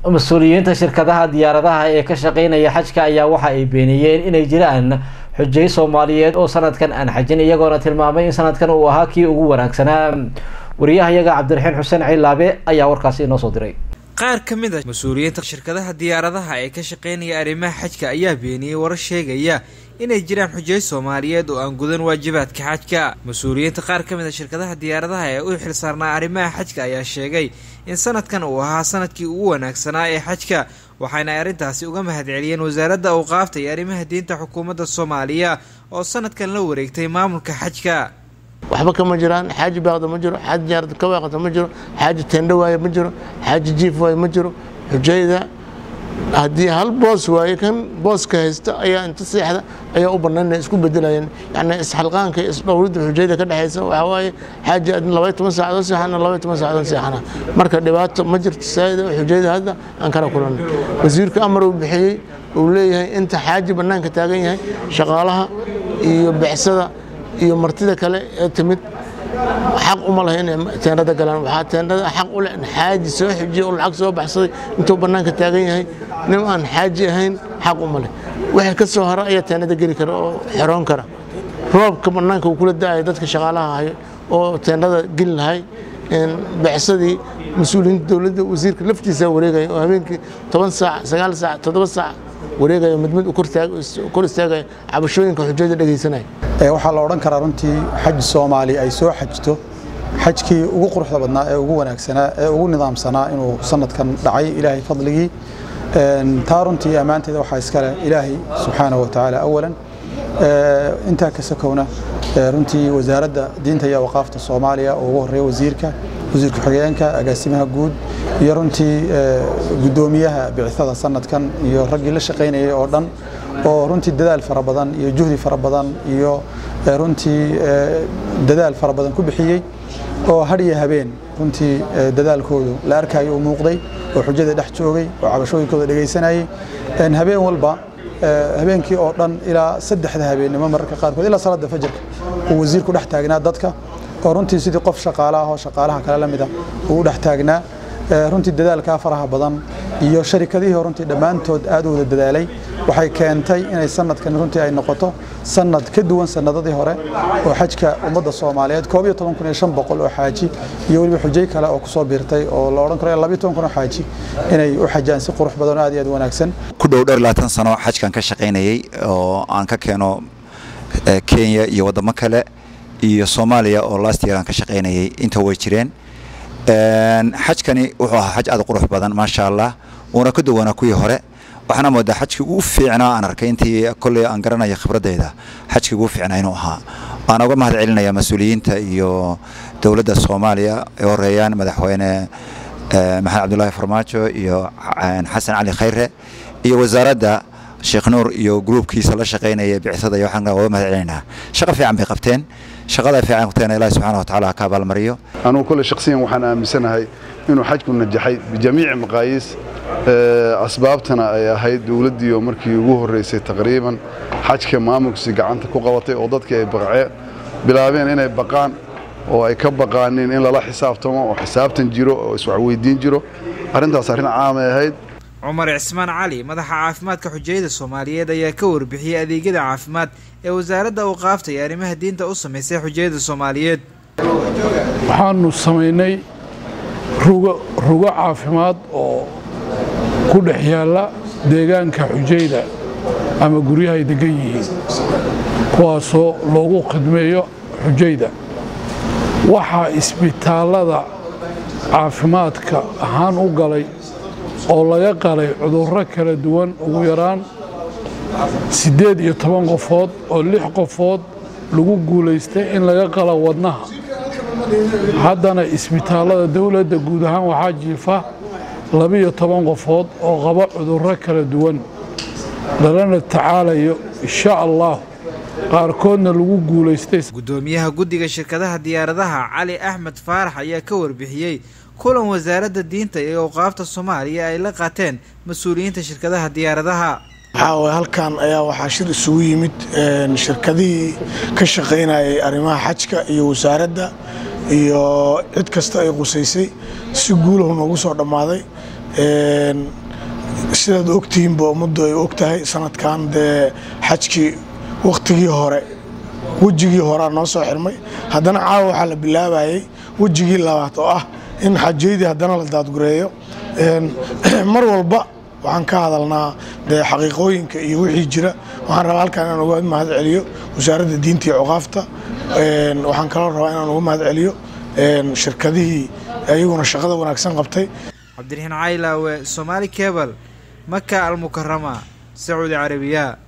mas-uuliyiinta shirkadaha diyaaradaha ee ka shaqeynaya xajka ayaa waxa ay beeniyeen inay jiraan xujay soomaaliyeed oo sanadkan aan xajin iyagoona tilmaamay in sanadkan uu ahaa kii ugu wanaagsanaa wariyahayaga cabdiraxiin xuseen cilaabe ayaa warkaasi inoo soo diray qaar ka mid a mas-uuliyiinta shirkadaha diyaaradaha ee ka shaqeynaya arrimaha xajka ayaa beeniyey warar sheegaya inay jiraan xujay soomaaliyeed oo aan gudan waajibaadka xajka mas-uuliyiinta qaar ka mid a shirkadaha diyaaradaha ee u xilsaarnaa arrimaha xajka ayaa sheegay in sanadkan uu ahaa sanadkii ugu wanaagsanaa ee xajka waxayna ay arrintaasi uga mahadceliyeen wasaaradda awqaafta iyo arrimaha diinta xukuumadda soomaaliya oo sanadkan la wareegtay maamulka xajka waxba kama jiraan xaaji baaqda ma jiro xaaji jaarad ka waaqata ma jiro xaaji teendho waaye ma jiro xaaji jiif waaye ma jiro xujayda haddii hal boos waaye kan booska haysta ayaa inta seexda ayaa u bannaan inay isku bedelayeen yani isxalqaanka iyo isdhowridda xujayda ka dhexaysa waxaa waaye xaaji adin labay toban saacadood seexana labay toban saacadood seexana marka dhibaato ma jirto saa'ida xujayda hadda aan kala kulanay wasiirka amar uu bixiyey uu leeyahay inta xaaji bannaanka taagan yahay shaqaalaha iyo becsada iyo martida kale ee timid xaq uma laha inay teendhada galaan waxaa teendhada xaq u leh in xaaji soo xijiya oo lacag soo baxsaday intuu bannaanka taagan yahay nin aan xaaji ahayn xaq uma leh wixii ka soo hara ayaa teendhada geli kara oo xeroon kara roobka bannaanka uu kula da'aya dadka shaqaalaha hayo oo teendhada geli lahay becsadii mas-uuliyiinta dowladda wasiirka laftiisa wareegaya oo habeenkii toban saac sagaal saac toddoba saac wareegaya mid mid kor istaagaya cabashooyinka xujada dhegaysanaya waxaa la odhan karaa runtii xaj soomaali ay soo xajto xajkii ugu quruxda badnaa ee ugu wanaagsanaa ee ugu nidaamsanaa inuu sanadkan dhacay ilaahay fadligii taa runtii ammaanteeda waxaa iskale ilaahay subxaanahu wa tacaala awalan intaa ka sakowna runtii wasaaradda diinta iyo awqaafta soomaaliya oo ugu horreeya wasiirka wasiirka xigeenka agaasimaha guud iyo runtii guddoomiyaha bicithada sanadkan iyo raggii la shaqaynayay oo dhan oo runtii dadaal fara badan iyo juhdi fara badan iyo runtii dadaal fara badan ku bixiyey oo har iyo habeen runtii dadaalkoodu la arkayo uu muuqday oo xujada dhex joogay oo cabashooyinkooda dhegaysanayay habeen walba habeenkii oo dhan ilaa saddexda habeennimo mararka qaarkood ilaa salaada fajarka uu wasiirku dhex taagnaa dadka oo runtii sidii qof shaqaale ah oo shaqaalaha kale la mida uu u dhex taagnaa runtii dadaalkaa faraha badan iyo sharikadihii runtii dhammaantood aad u wada dadaalay waxay keentay inay sanadkan runtii ay noqoto sanad ka duwan sanadadii hore oo xajka ummadda soomaaliyeed koob iyo toban kun iyo shan boqol oo xaaji iyo weliba xujay kale oo kusoo biirtay oo la odhan karo labiyo toban kun oo xaaji inay u xajaan si qurux badan oo aad iyo aad wanaagsan ku dhow dheer labaatan sano xajkan ka shaqaynayay oo aan ka keeno kenya iyo waddamo kale iyo soomaaliya oo last year aan ka shaqaynayay inta way jireen xajkani wuxuu ahaa xaj aad u qurux badan maasha allah uuna ka duwanaa kuwii hore waxaana moodaa xajkii ugu fiicnaa aan arkay intii kolley aan garanaya khibradayda xajkii ugu fiicnaa inuu ahaa waan uga mahad celinaya mas-uuliyiinta iyo dowladda soomaaliya ay horeeyaan madaxweyne maxamed cabdulaahi farmaajo iyo xasan cali khayre iyo wasaaradda sheekh nuur iyo gruubkiisa la shaqaynaya bicsada iyo waxaan uga mahad celinaynaa shaqo fiican bay qabteen shaqada fiican qabteen ilaahi subxaana watacaala ka abaalmariyo anugu kole shakhsiyan waxaan aaminsanahay inuu xajku najaxay bijamiici maqaayiis asbaabtana ay ahayd dowladdiioo markii ugu horreysay taqriiban xajka maamulkiisi gacanta ku qabatay oo dadkii ay baqceen bilaabeen inay baqaan oo ay ka baqaanin in lala xisaabtamo oo xisaabtan jiro oo iswaxweydiin jiro arrintaas arrin caamay ahayd cumar cismaan cali madaxa caafimaadka xujayada soomaaliyeed ayaa ka warbixiyey adeegyada caafimaad ee wasaaradda awqaafta iyo arrimaha diinta u samaysay xujayada soomaaliyeed waxaanu samaynay rugo rugo caafimaad oo ku dhex yaalla deegaanka xujayda ama guryahay degan yihiin kuwaasoo loogu khidmeeyo xujayda waxaa isbitaallada caafimaadka ahaan u galay oo laga qalay cudurro kala duwan ugu yaraan siddeed iyo toban qofood oo lix qofood lagu guulaystay in laga qalo wadnaha haddana isbitaallada dowladda guud ahaan waxaa jiifa labiyo toban qofood oo qaba cudurro kala duwan lalana tacaalayo insha allah qaarkoodna lagu guulaystay guddoomiyaha guddiga shirkadaha diyaaradaha cali axmed faarax ayaa ka warbixiyey kulan wasaaradda diinta iyo awqaafta soomaaliya ay la qaateen mas-uuliyiinta shirkadaha diyaaradaha waxaa halkan ayaa waxaa shir isugu yimid shirkadihii ka shaqaynayay arrimaha xajka iyo wasaaradda iyo cid kasta ay qusaysay si guulahu noogu soo dhammaaday sidaad ogtihiinba ummaddu ay og tahay sanadkan dee xajkii wakhtigii hore wejigii horea noo soo xirmay haddana caawa waxaa la bilaabayay wejigii labaad oo ah in xajaydii haddana la daadgureeyo mar walba waxaan ka hadalnaa dee xaqiiqooyinka iyo wixii jira waxaan rabaa halkaan inaan uga mahad celiyo wasaaradda diinta iyo cuqaafta waxaan kaloo rabaa inaan uga mahad celiyo shirkadihii ayaguna shaqada wanaagsan qabtay cabdiraxiin caylaawe somaali cebal maka almukarama sacuudi carabiya